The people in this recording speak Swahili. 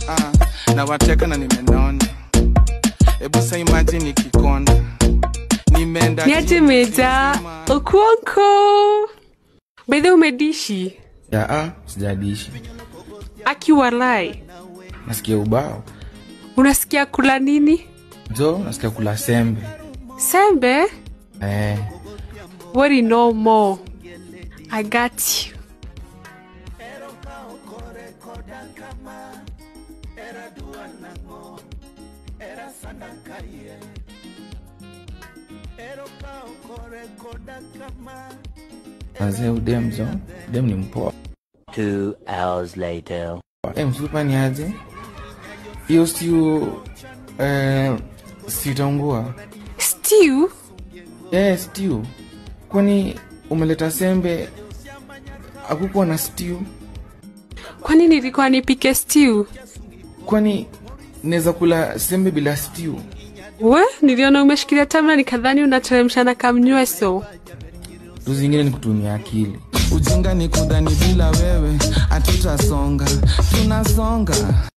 ah, na wateka na nimenona hebu sa imagine nikikonda nimeenda niaje meja okuonko bedhe umedishi ya a sijadishi akiwalai nasikia ubao unasikia kula nini jo nasikia kula sembe sembe eh, worry no more i got you wazee udem jo udem ni mpoa Two hours later. Eh, msupa ni aje hiyo stiu eh, sitaungua stew eh, stiu kwani umeleta sembe akukuwa na stiu kwani nilikuwa nipike stew kwani naweza kula sembe bila stiu we niliona umeshikilia tamna nikadhani unateremsha na kamnyweso tu zingine ni kutumia akili ujinga ni kudhani bila wewe hatutasonga tunasonga